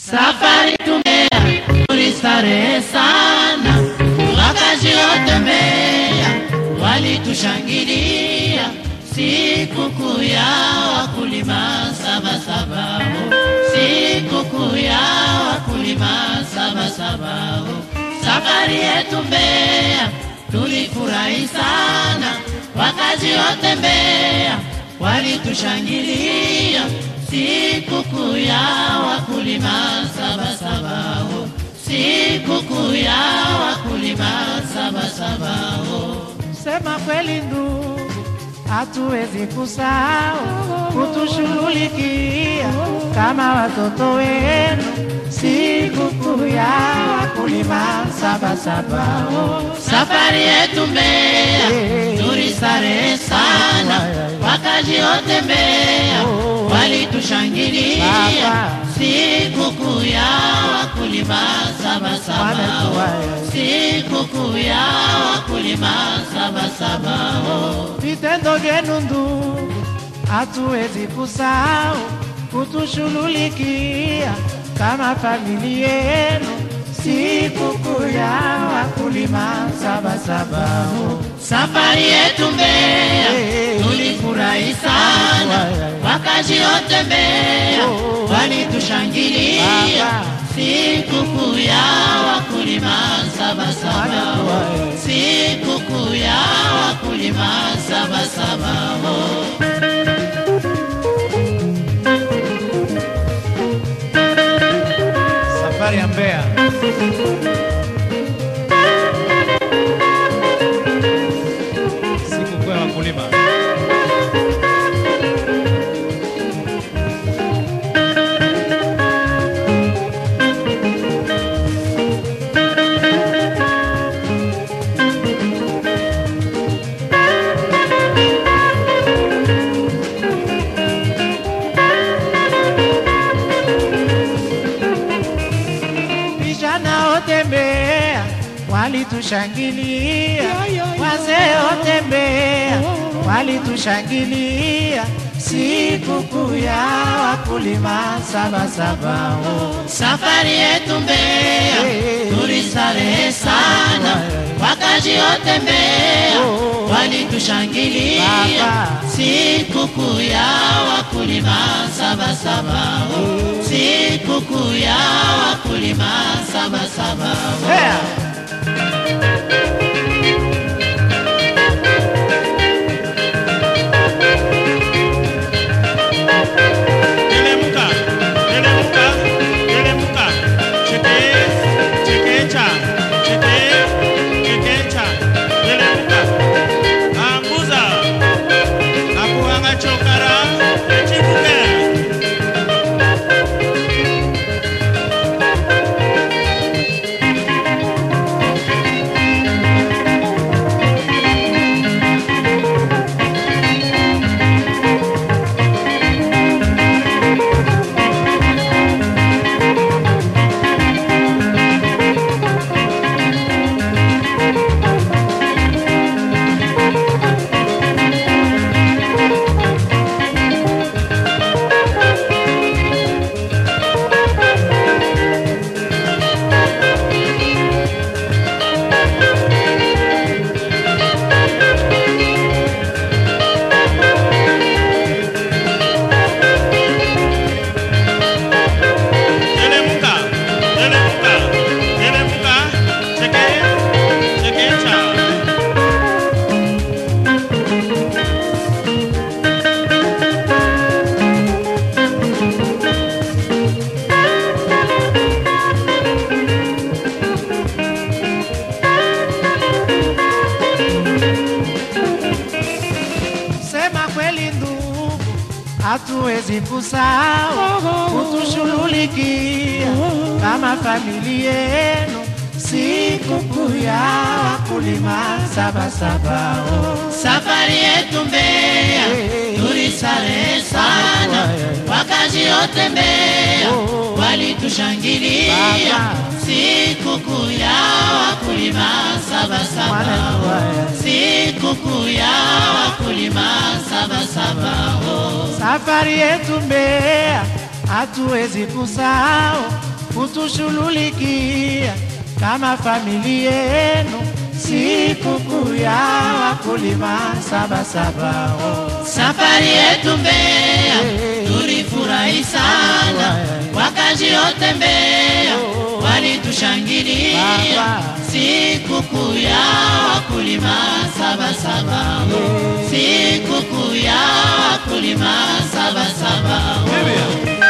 Safari tumea tulistarehe sana, wakazi wote Mbeya walitushangilia sikukuu ya wakulima Sabasaba, sikukuu ya wakulima Sabasaba. Safari yetu Mbeya tulifurahi sana, wakazi wote Mbeya walitushangilia sikukuu ya wakulima Sabasaba, sikukuu ya wakulima Sabasaba. Sema kweli ndugu, hatuwezi kusahau kutushughulikia kama watoto wenu sikukuu ya wakulima Sabasaba. Safari yetu Mbeya tulistarehe sana, wakazi wote Mbeya walitushangilia Baba. sikukuu ya wakulima Sabasaba, Wanatuwaya. sikukuu ya wakulima Sabasaba. Vitendo vyenu ndugu, hatuwezi kusahau kutushughulikia kama familia yenu sikukuu ya wakulima Sabasaba. Safari yetu Mbeya tulifurahi sana, wakazi wote Mbeya walitushangilia Baba. sikukuu ya wakulima Sabasaba, sikukuu ya wakulima Sabasaba. Safari ya Mbeya. Sikukuu ya wakulima. Vijana wote Mbeya walitushangilia, wazee wote Mbeya walitushangilia sikukuu ya wakulima Sabasaba. Safari yetu Mbeya tulistarehe sana, wakazi wote Mbeya walitushangilia Baba. sikukuu ya wakulima Sabasaba, sikukuu ya wakulima Sabasaba. Mbeya. Teremka, teremka, teremka. Cheke, chekecha, cheke, chekecha. Teremka. Anguza. Akuanga chokara, echibuke. Teremka, teremka, teremka. Cheke, chekecha. Sema kweli ndugu, hatuwezi kusahau kutushughulikia kama familia yenu sikukuu ya wakulima Sabasaba. Safari yetu Mbeya tulistarehe sana, wakazi wote Mbeya walitushangilia Baba. sikukuu ya wakulima Sabasaba, Wanatuwaya. sikukuu ya wakulima Sabasaba. Safari yetu Mbeya hatuwezi kusahau kutushughulikia kama familia yenu. Sikukuu ya wakulima Sabasaba, oh. Safari yetu Mbeya tulifurahi sana, wakazi wote Mbeya walitushangilia Baba. sikukuu ya wakulima Sabasaba, sikukuu ya wakulima Sabasaba.